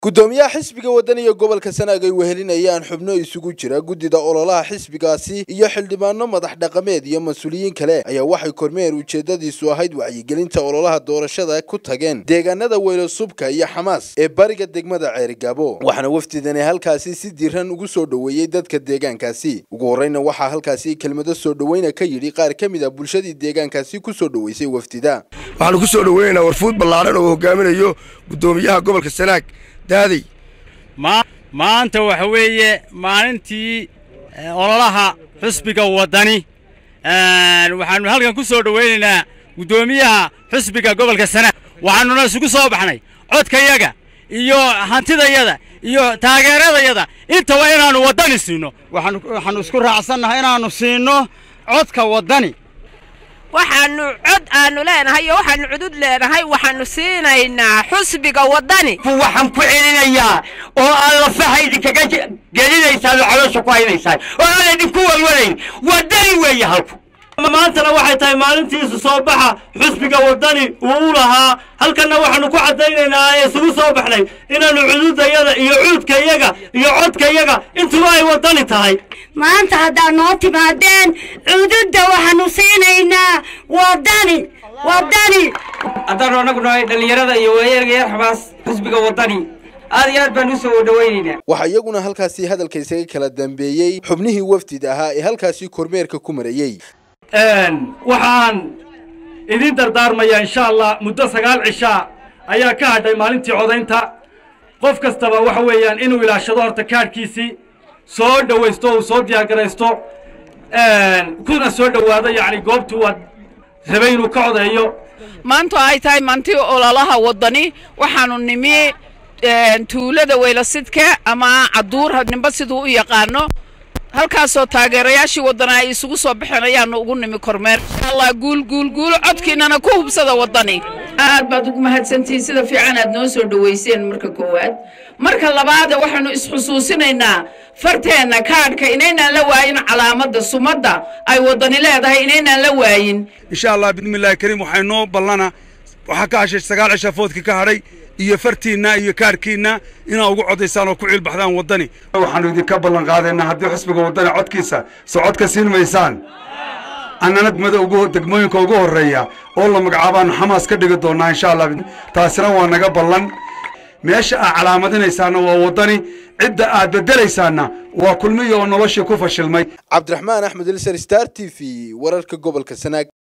gudoomiyaha xisbiga wadaniga gobolka sanaag ay wehelinayaan xubno isugu jira guddida ololaha xisbigaasi iyo xildhibaano madax dhaqameed iyo mas-uuliyiin kale ayaa waxay kormeer ujeedadiisu ahayd wacyigelinta ololaha doorashada ku tageen deegaanada weylo subka iyo xamaas ee bariga degmada ceerigaabo waxaana wafdidani halkaasi si diiran ugu soo dhoweeyey dadka deegaankaasi ugu horreyna waxaa halkaasi kelmado soo dhoweyna ka yidhi qaar ka mid a bulshadii deegaankaasi ku soo dhoweysay wafdida waxaanu ku soo dhoweynaynaa warfuud ballaaran oo hogaaminayo guddoomiyaha gobolka sanaag daaday maanta waxa weeye maalintii ololaha xusbiga waddani waxaanu halkan ku soo dhowaynaynaa guddoomiyaha xusbiga gobolka sanaag waxaanuna isugu soo baxnay codkayaga iyo hantidayada iyo taageeradayada intaba inaannu waddani siinno waxaannu isku raacsannahay inaannu siinno codka waddani waxaannu cod aanu leenahay iyo waxaannu cudud leenahay waxaannu siinaynaa xusbiga waddani waxaan ku celinayaa oo aad lafaha idinkaga gelinaysaan oo caloosha ku haynaysaan oo aan idinku walwalayn waddani weeye halku maantana waxay tahay maalintiisu soo baxa xusbiga waddani uu u lahaa halkanna waxaannu ku caddaynaynaa ee isugu soo baxnay inaannu cududayada iyo cuudkayaga iyo codkayaga intuba ay waddani tahay maanta haddaad noo timaadeen cududda waxaannu siinaynaa waddani waddani haddaannu annagu nahay dhallinyarada iyo waayarga yar xabaas xusbiga waddani aad iyo aad baan u soo dhowaynaynaa waxaa iyaguna halkaasi hadalka isaga kala dambeeyey xubnihii wafdida ahaa ee halkaasi kormeerka ku marayey waxaan idin dardaarmayaa insha allah muddo sagaal cishaa ayaa ka hadhay maalintii codaynta qof kastaba waxa weeyaan inuu ilaashado horta kaadhkiisii soo dhowaysto uu soo diyaargaraysto kuna soo dhowaado yacni goobtuu waad rabay inuu ka codeeyo maantu ay tahay maantii ololaha waddani waxaannu nimi tuulada weylasidka ama caduur ninba siduu u yaqaano halkaasoo taageerayaashii waddana ay isugu soo baxeen ayaannu ugu nimi kormeer insha allah guul guul guul codkiinana ku hubsada waddani aad baad ugu mahadsantihiin sida fiican aad noo soo dhowayseen marka koowaad marka labaada waxaannu isxusuusinaynaa farteenna kaadhka inaynaan la waayin calaamadda sumadda ay waddani leedahay inaynaan la waayin insha allah bismillaahi kariim waxay noo ballana waxaa ka hashay sagaal cisha foodkii ka hadhay iyo fartiinna iyo kaarhkiinna inaa ugu codaysaan oo ku ciilbaxdaan waddani waxaannu idinka ballan qaadaynaa haddii xusbiga waddani codkiisa soo codka siin maysaan annana degmooyinka ugu horreeya oo la magacaabaannu xamaas ka dhigi doonnaa insha allah taasina waa naga ballan meesha aad calaamadinaysaanna waa waddani cidda aad beddelaysaanna waa kulmiya oo noloshii ku fashilmay cabdiraxmaan axmed ilsar star t v wararka gobolka sanaag